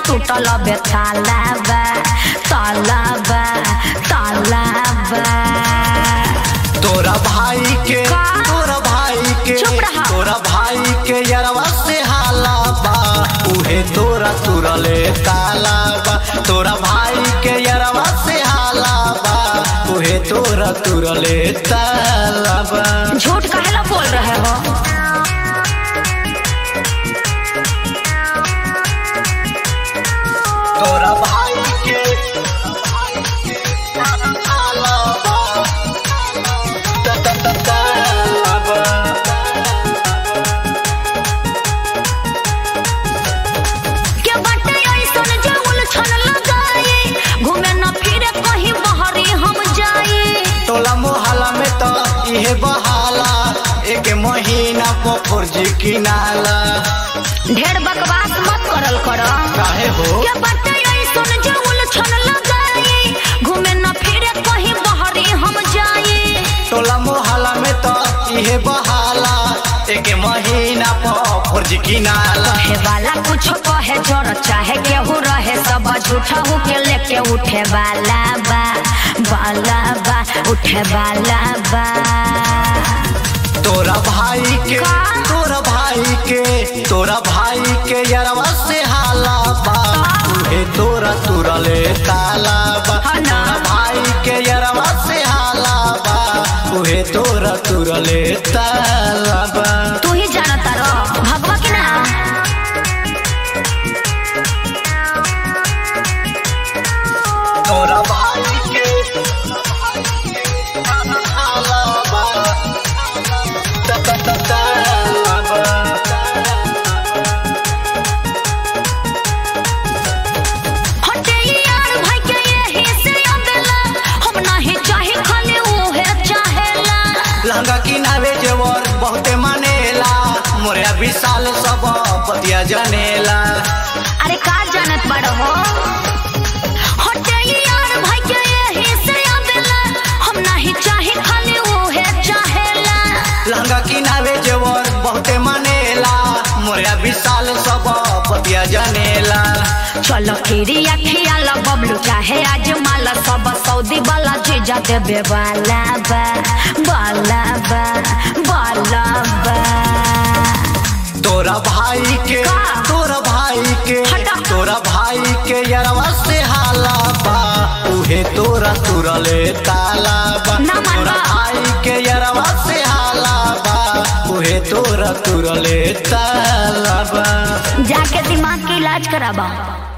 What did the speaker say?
टूटल बे तालाबा तालाबा तालाबा तोरा भाई के का? तोरा भाई के चुप रहा। तोरा भाई के यरवा से हाला बा उहे तोरा तुरले ताला बा तोरा भाई के यरवा से हाला बा उहे तोरा तुरले ताला बा झूठ काहेला बोल रहे हो तोरा भाई के हाला बा ता ता ता ताला बा के बाटे ऐसन जे उलझन लगाई घूमे न फिरे कहीं बहरी हम जाई टोला मोहल्ला में तो इहे बहाला एक महीना पर फर्जी किनाला ढेर बकवास मत करल कर काहे हो के बाटे ऐसन जे उलझन लगाई घूमे न फिरे कहीं बहरी हम जाई टोला मोहल्ला में तो इहे बहाला एक महीना पर फर्जी किनाला कहे वाला कुछ कहे जोर चाहे केहू रहे सब झूठा हो के लेके उठे वाला बा वाला बा उठे वाला बा तोरा भाई के का? तोरा भाई के तोरा भाई के यरवा से हाला बा उहे तोरा तुरले ताला बा हाँ ना। तोरा भाई के यरवा से हाला बा उहे तोरा तुरले ताला बा तू ही जानता रहो भगवा की ना तोरा भाई के हाला बा ता ता ता ताला बा हटे यार भाई के यही से अबेला हम नहीं चाहे खाली उहे चाहेला लहंगा किनावे जेवर बहुते मानेला मोरे विशाल सब पतिया जनेला अरे का जानत बड़ हो हटे यार भाई के यही से अबेला हम नहीं चाहे खाली उहे चाहेला लहंगा किनावे जेवर बहुते मानेला मोरे विशाल सब पतिया जनेला चलो खीरी अखिया ला बबलू चाहे आज माला सब सऊदी वाला जीजा देबे वाला बा वाला बा वाला बा तोरा भाई के का? तोरा भाई के हटा। तोरा भाई के यरवा से हाला बा उहे तोरा तुरले ताला बा ना मन तोरा बा। भाई के यरवा से हाला बा उहे तोरा तुरले ताला बा जाके दिमाग के इलाज कराबा